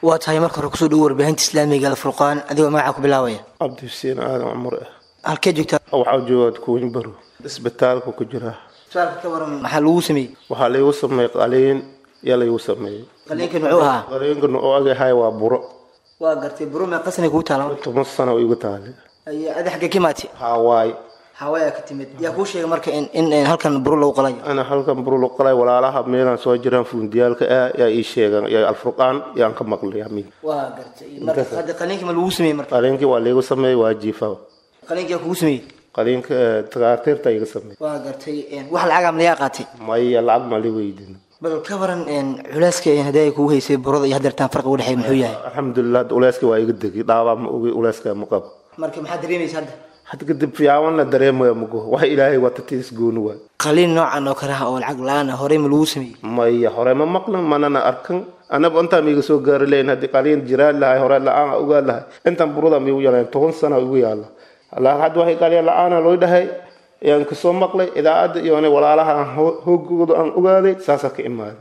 waa tahay marka hore kusoo dhowo warbaahinta islaamiga alfurqaan adigoo magacaa ku bilaabaya cabdi xuseen aadan cumar ah halkee joogtaa waxaa joogaa kuwin baro isbitaalka ku jira su-aalka ka waran maxaa lagu sameeyey waxaa laygu sameeyey qaliin yaa laygu sameeyey qaliinkan muxuu ahaa qaliinkan oo agahay waa buro waa gartay buro mee qasnay kugu taala toban sano igu taale adi xaggee ka imaatay hawaay hawaayaa ka timid yaa kuu sheegay marka in in halkan buro lagu qalayo ana halkan buro lagu qalay walaalaha meelaan soo jiraan fuundiyaalka ah yaa ii sheegan yaa alfurqaan yaan ka maqlay amiin waa gartay marka hadda qaliinkii ma lagu sameeyey marka qaliinkii waa laygu sameeyey waa jiifa qaliinkii yaa kugu sameeyey qaliinka takhaatiirta iga sameeyey waa gartay wax lacagaa malayaa qaatay maya lacag ma li weydin bal ka waran culeyska haddii ay kugu haysay burada iyo haddeertaan farqi u dhexeey muxuu yahay alxamdulilah uleyska waa iga degi dhaabaa ma ogi uleyska ma qabo marka maxaad dareemaysa hadda hadda kadib fiyaawan la dareemaya mago wax ilaahay wata tiis gooni waay qaliin noocan oo kale ah oo lacag la-aan ah horey ma lagu sameeyey maya hore ma maqlan manana arkan anaba intaan miiga soo gaari lahayn haddii qaliin jiraan lahay hore la-aan ogaa lahay intaan burada miigu yaalayn toban sana igu yaala laakiin hadda waxay qaliin la-aana loo dhahay ayaan kasoo maqlay idaacadda iyo walaalaha aan hoogooda aan ogaaday saasaa ka imaaday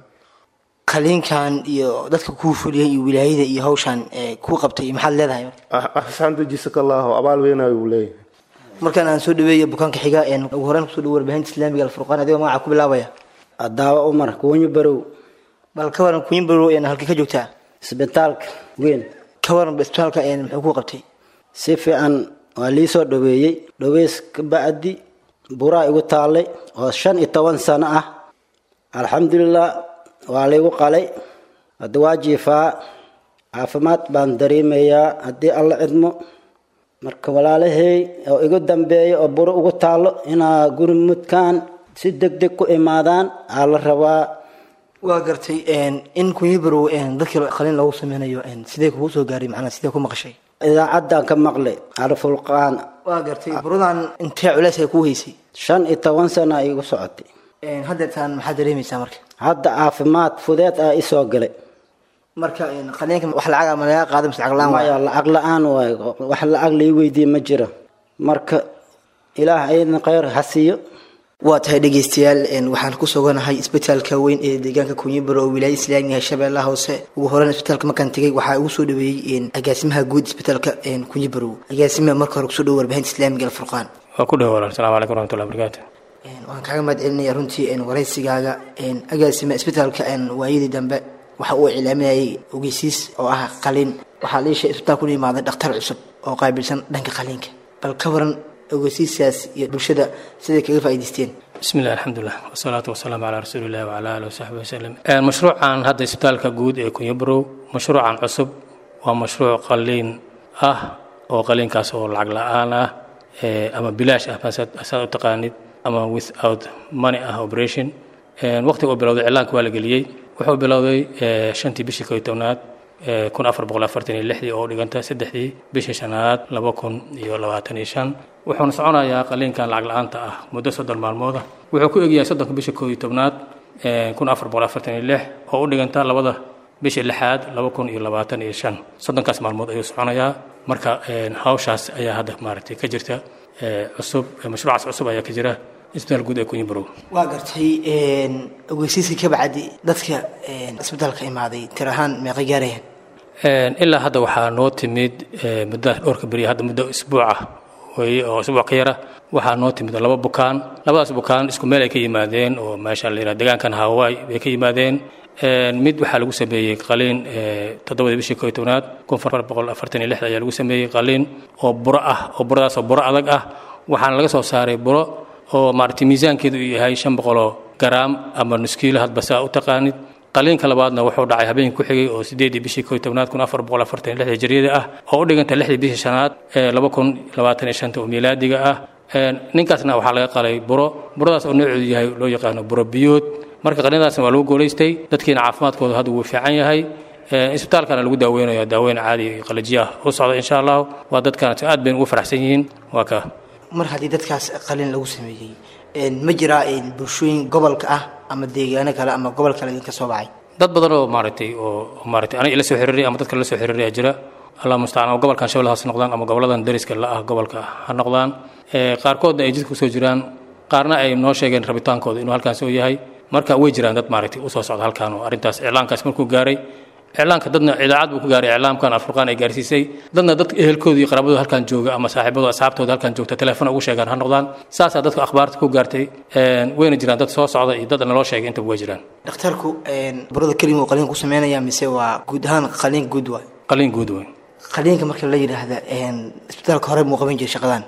qaliinkan iyo dadka kuu fuliyay iyo wilaayada iyo hawshan kuu qabtay maxaad leedahay axsaanta jisakallahu abaal weynayo uu leeyahay markaan aan soo dhaweeyo bukaanka xiga ugu horreyn kusoo dhawo warbaahinta islaamiga alfurqaan adigoo magaca ku bilaabaya adaawa umar kuunyo barow bal ka waran kuyin barow halkii ka joogtaa isbitaalka weyn ka waran isbitaalka muxuu kuu qabtay si fiican waa lii soo dhaweeyey dhaweys ka bacdi buraa igu taallay oo shan iyo toban sano ah alxamdulilah waa laygu qalay hadda waa jiifaa caafimaad baan dareemayaa haddii alla cidmo marka walaalahey oo igu dambeeya oo buro ugu taallo inaa gurmudkaan si deg deg ku imaadaan aa la rabaa waa gartay in kunyibarow dadkii qaliin loogu sameynayo sidee kugu soo gaaray macnaa sidee ku maqashay idaacaddaan ka maqlay alfulqaan waa gartay buradan intee culeys ay kuu haysay shan iyo toban sana igu socotay haddeertaan maxaad dareemaysaa marka hadda caafimaad fudeed aa isoo galay marka qaliinka wax lacaga ma laga qaada mise lacag la-aan maya lacag la-aan waay wax lacag lai weydiiye ma jiro marka ilaah ayadna khayr ha siiyo waa tahay dhegeystayaal waxaan ku suganahay isbitaalka weyn ee deegaanka kunyibaro oo wilaayada islaamiga shabeellaha hoose ugu horeyn isbitaalka markaan tegay waxaa ugu soo dhaweeyey agaasimaha guud isbitaalka kunyibarow agaasimaha marka hore kusoo dhawo warbaahinta islaamiga alfurqaan waa ku dhawo walaal asalamu calaykum waraxmatullahi barakaatu waan kaaga mahad celinaya runtii waraysigaaga agaasima isbitaalka waayadii dambe waxa uu iclaaminayay ogeysiis oo ah qaliin waxaa liisha isbitaalku la yimaaday dhakhtar cusub oo qaabilsan dhanka qaliinka bal ka waran ogeysiisaas iyo bulshada siday kaga faa'idaysteen bismi illah alxamdulilah wasalaatu wasalaamu calaa rasuulillahi wacala alihi wasaxbi wasalam mashruucan hadda isbitaalka guud ee kunyabrow mashruucan cusub waa mashruuc qaliin ah oo qaliinkaas oo lacag la-aan ah ama bilaash ah saad u taqaanid ama without money ah operation waqtiga uu bilowday cilaanka waa la geliyey wuxuu bilowday shantii bishii koy tobnaad kun afar boqol afartan iyo lixdii oo dhiganta saddexdii bishii shanaad laba kun iyo labaatan iyo shan wuxuuna soconayaa qaliinkan lacag la-aanta ah muddo soddon maalmooda wuxuu ku egyahay soddonka bishii koo iyo tobnaad kun afar boqol afartan iyo lix oo u dhiganta labada bishii lixaad laba kun iyo labaatan iyo shan soddonkaas maalmood ayuu soconayaa marka hawshaas ayaa hadda maaragtay ka jirta cusub mashruucaas cusub ayaa ka jira isbitaal guud ee kunyibarow waa gartay ogeysiiska ka bacdi dadka isbitaalka imaaday tir ahaan meeqa gaarayaan ilaa hadda waxaa noo timid muddo dhowrka beriya hadda muddo isbuuca weye oo isbuuc ka yara waxaa noo timid laba bukaan labadaas bukaan isku meel ay ka yimaadeen oo meesha la yidhaha deegaankan hawaii bay ka yimaadeen mid waxaa lagu sameeyey qaliin toddobadii bishii koo iyo tobnaad kun afar boqol afartan iyo lixda ayaa lagu sameeyey qaliin oo buro ah oo buradaas oo buro adag ah waxaana laga soo saaray buro oo maaragtay miisaankeedu uu yahay shan boqoloo garaam ama nuskiilo hadba saa u taqaanid qaliinka labaadna wuxuu dhacay habeenkii ku xigay oo sideedii bishii koo iyo tobnaad kun afar boqol afartan iyo lixda jiryada ah oo u dhiganta lixdii bishii shanaad ee laba kun labaatan iyo shanta oo miilaadiga ah ninkaasna waxaa laga qalay buro buradaas oo nooceedu yahay loo yaqaano buro biyood marka qaliinadaasna waa lagu guulaystay dadkiina caafimaadkooda hadda wuu fiican yahay isbitaalkana lagu daaweynayo daaweyn caadi iyo qalajiya ah u socda insha allah waa dadkaana aad bayna ugu faraxsan yihiin waa ka mar haddii dadkaas qaliin lagu sameeyey ma jiraa bulshooyin gobolka ah ama deegaano kale ama gobol kale idinka soo bacay dad badan oo maaragtay oo maaragtay aniga ila soo xiriiray ama dadka la soo xiriiraya jira allah mustacaan ama gobolkan shabeellahaas noqdaan ama goboladan dariska la ah gobolka ha noqdaan qaarkoodna ay jidka kusoo jiraan qaarna ay noo sheegeen rabitaankooda inuu halkaas oo yahay marka way jiraan dad maaragtay usoo socda halkaan oo arrintaas iclaankaas markuu gaaray iclaanka dadna idaacad buu ku gaaray iclaamkan alfurqaan ay gaarsiisay dadna dadka ehelkooda iyo qaraabadooda halkan jooga ama saaxiibadooda asxaabtooda halkan joogta telefoon ugu sheegaan ha noqdaan saasaa dadka akhbaarta ku gaartay wayna jiraan dad soo socda iyo dad naloo sheegay intaba way jiraan dhakhtarku burada kelima uu qaliin ku sameynaya mise waa guud ahaan qaliin guud waay qaliin guud weyn qaliinka marka la yidhaahda isbitaalka hore muu qaban jiray shaqadan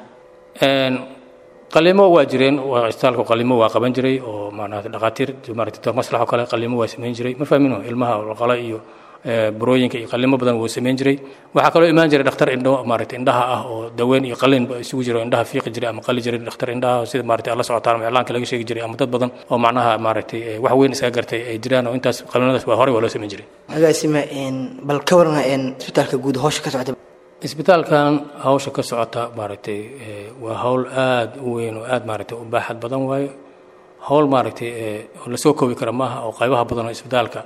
qaliimo waa jireen waa isbitaalku qaliimo waa qaban jiray oo maarata dhakhaatiir maarata doctor maslax oo kale qaliimo waa samayn jiray ma fahmino ilmaha qala iyo burooyinka iyo qalimo badan wuu samayn jiray waxaa kaloo imaan jiray dhakhtar indho maarata indhaha ah oo daweyn iyo qalin ba isugu jiro indhaha fiiqi jiray ama qali jiray dhakhtar indhaha sida maarata alla socotaan ama iclaanka laga sheegi jiray ama dad badan oo macnaha maaragtay wax weyn isaga gartay ay jiraan oo intaas qalinadaas waa horey waa loo samayn jiray agaasima bal ka warna isbitaalka guud howsha ka socda isbitaalkan hawsha ka socota maaragtay waa hawl aada u weyn oo aada maaragtay u baaxad badan waayo hawl maaragtay oo lasoo koobi kara maaha oo qaybaha badan oo isbitaalka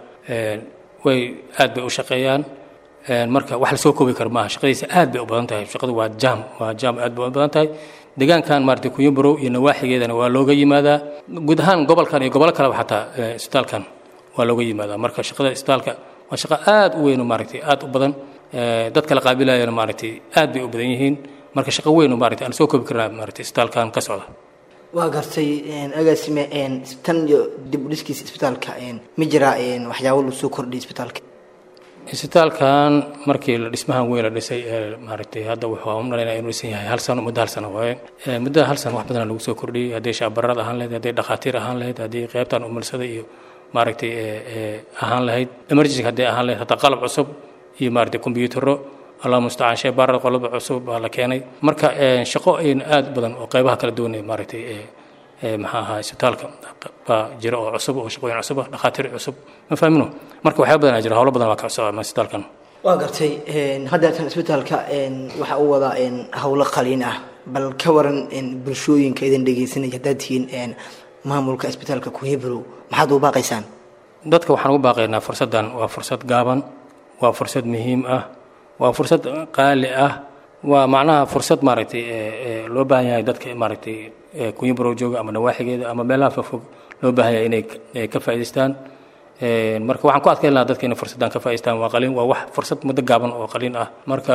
way aad bay u shaqeeyaan marka wax lasoo koobi kara maaha shaqadiisa aad bay u badan tahay shaqadu waa jaam waa jaam aad bay u badan tahay deegaankan maaragtay kuyumborow iyo nawaaxigeedana waa looga yimaadaa guud ahaan gobolkan iyo gobollo kaleba xataa isbitaalkan waa looga yimaadaa marka shaqada isbitaalka waa shaqo aada u weyn oo maaragtay aada u badan dadka la qaabilayana maaragtay aad bay u badan yihiin marka shaqo weyn oo maaragtay aan soo koobi karnaa maaragtay isbitaalkan ka socda waa gartay agaasime tan iyo dib u dhiskiisa isbitaalka ma jiraa waxyaabo lagu soo kordhiyay isbitaalka isbitaalkan markii la dhismahan weyn la dhisay ee maaragtay hadda wuxuu u malaynaa inuu dhisan yahay hal sano muddo hal sano waaye muddo hal sano wax badan lagu soo kordhiyey hadday shaabarad ahaan lahayd hadday dhakhaatiir ahaan lahayd haddii qaybtan umulsada iyo maaragtay ahaan lahayd emergency hadday ahaan lahayd hataa qalab cusub iyo maaragtay kombiyuutarro allah mustacaan shee baarada qolada cusub baa la keenay marka shaqo ayn aad badan oo qaybaha kala duwanay maaragtay maxaa ahaa isbitaalka baa jira oo cusub oo shaqooyin cusub ah dhakhaatiir cusub ma fahmino marka waxyaaba badan aa jira howlo badan waa ka socda isbitaalkan waa gartay haddeetan isbitaalka waxa uu wadaa howlo qaliin ah bal ka waran bulshooyinka idin dhegeysanaya haddaad tihiin maamulka isbitaalka kuhebrow maxaad u baaqaysaan dadka waxaan ugu baaqaynaa fursaddan waa fursad gaaban waa fursad muhiim ah waa fursad qaali ah waa macnaha fursad maaragtay loo baahan yahay dadka maaragtay kunyaborow jooga ama nawaaxigeeda ama meelaha fogfog loo baahan yahay inay ka faa'idaystaan marka waxaan ku adkayn lahaa dadka inay fursaddan ka faa'idaystaan waa qaliin waa wax fursad muddo gaaban oo qaliin ah marka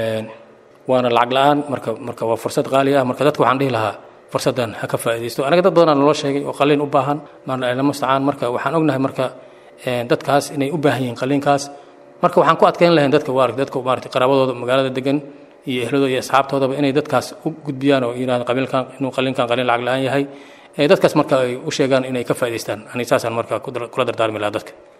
waana lacag la-aan marka marka waa fursad qaali ah marka dadka waxaan dhihi lahaa fursaddan ha ka faa'iidaysto anaga dad badanaa naloo sheegay oo qaliin u baahan lama mustacaan marka waxaan ognahay marka dadkaas inay u baahan yihiin qaliinkaas marka waxaan ku adkayn lahayn dadka waarag dadka maaragtay qaraabadooda magaalada degan iyo ehladooda iyo asxaabtoodaba inay dadkaas u gudbiyaan oo yidhahdaan qabiilkan inuu qaliinkan qaliin lacag la-aan yahay dadkaas marka ay u sheegaan inay ka faa'idaystaan aniga saasaan marka kula dardaarmi lahaa dadka